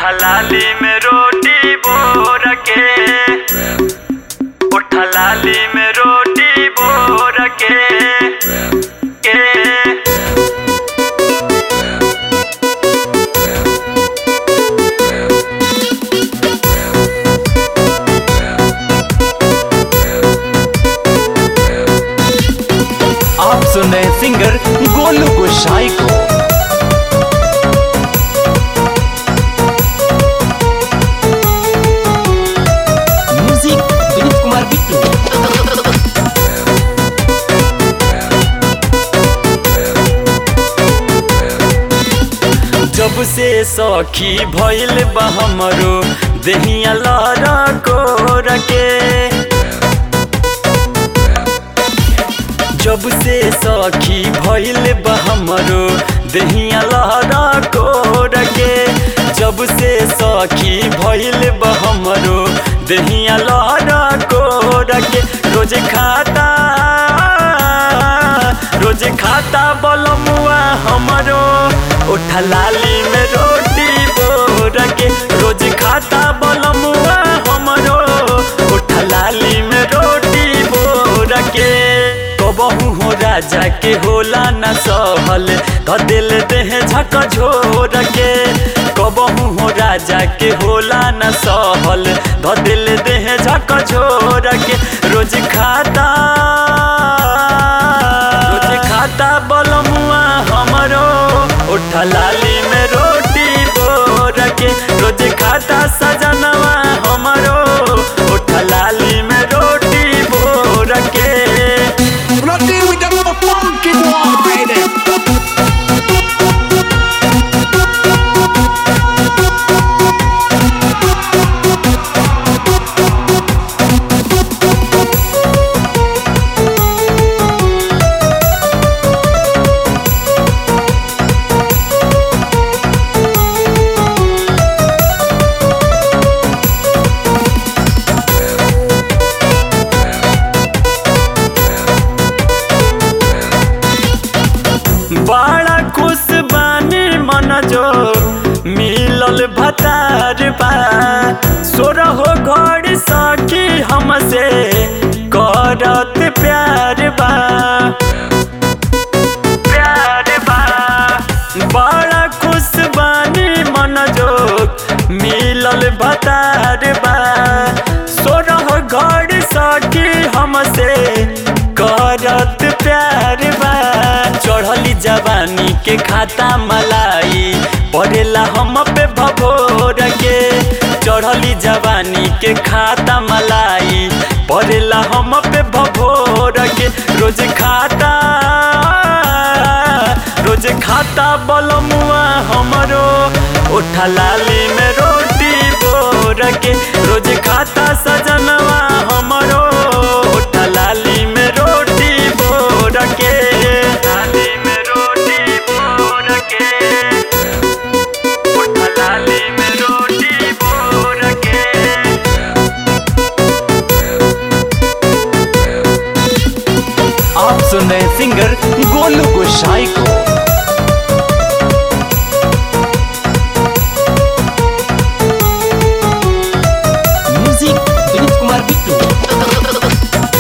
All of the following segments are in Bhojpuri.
लाली में रोटी बोर के उठ लाली में रोटी बोर के के आप सुन रहे हैं सिंगर गोलू गोसाई को म्यूजिक विनीत कुमार बिट्टू जब से सखी भइल बा हमरो देहिया लहरा को रखे जब से सखी भइल बा हमरो देहिया लहरा को रखे जब से सखी भइल बा हमरो देहिया लहरा को रखे रोज खाता रोज खाता बलमुआ हमरो उठा लाली में रोटी बोर के रोज खाता बलमुआ हमरो उठा लाली में रोटी बोर के कबहू हो राजा के होला न सहल ध दिल देह झक झोर के कबहू हो राजा के होला न सहल ध दिल देह झक झोर के रोज खाता रोज खाता बलमुआ हमरो उठा लाली में रोटी बोर के रोज खाता सजनवा हमरो उठा लाली में रोटी बोर के When I deal with them other funky boy, baby. बड़ा खुश बानी मन जो मिलल भतार बा सोरहो घर सखी हमसे करत प्यार बा प्यार बा बड़ा खुश बानी मन जो मिलल भतार बा सोरह घर सखी हमसे करत प्यार बा चढ़ली जवानी के खाता मलाई पड़ेला हम पे भभोर के चढ़ली जवानी के खाता मलाई पड़ेला हम पे भभोर के रोज खाता रोज खाता बलमुआ हमरो उठा लाली में रोटी बोर के रोज खाता सजनवा हमरो उठा लाली में रोटी बोर के लाली में रोटी बोर के उठा लाली में रोटी बोर के आप सुन रहे हैं सिंगर गोलू गोसाई को म्यूजिक विनीत कुमार बिट्टू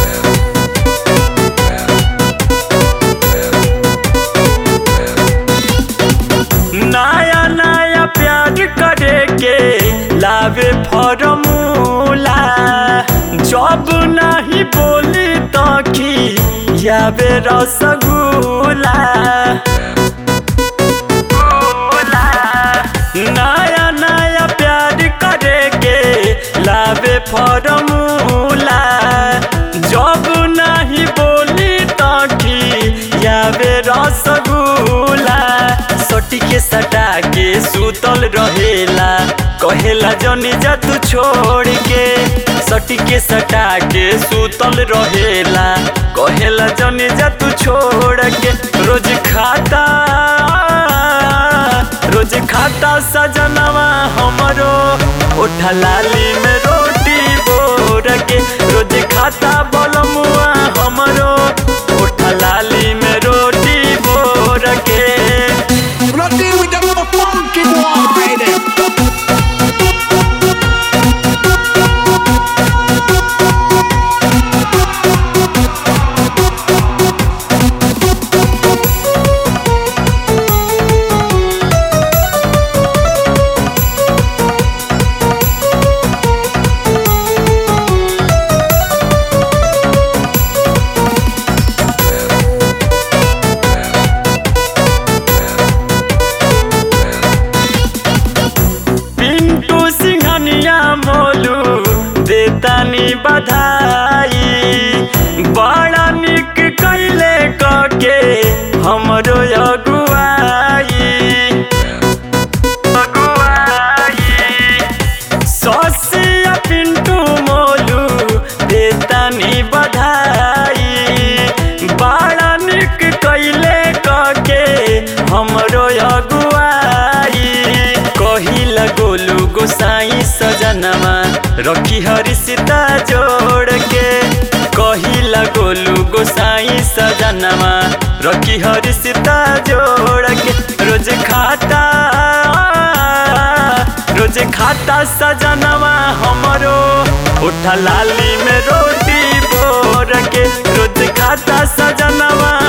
नया नया प्यार करे के लावे फॉर्मूला जब नहीं बोली तो की यावे रसगुल्ला नया नया प्यार करे के लावे फॉर्मूला जब नहीं बोली तो की यावे रसगुल्ला सटी के सटा के सुतल रहेला कहेला जनी जा तू छोड़ के सटी के सटा के सुतल रहेला कहेला जनी जा तू छोड़ के रोज खाता रोज खाता सजनवा हमरो उठा लाली में रोटी बोर के रोज खाता बलमुआ हमरो उठा लाली में रोटी बोर के When I deal with them other funky boy, baby. बधाई बड़ा निक कैले कके हमरो अगुआई अगुआई ससिया पिंटू मोलू देतानी बधाई बड़ा निक कैले कके हमरो अगुआई कहिल गोलू गोसाई सजनमा रखी हरि सीता जोड़ के कहिला गोलू गोसाई सजनमा रखी हरि सीता जोड़ के रोज खाता रोज खाता सजनवा हमरो उठा लाली में रोटी बोर के रोज खाता सजनवा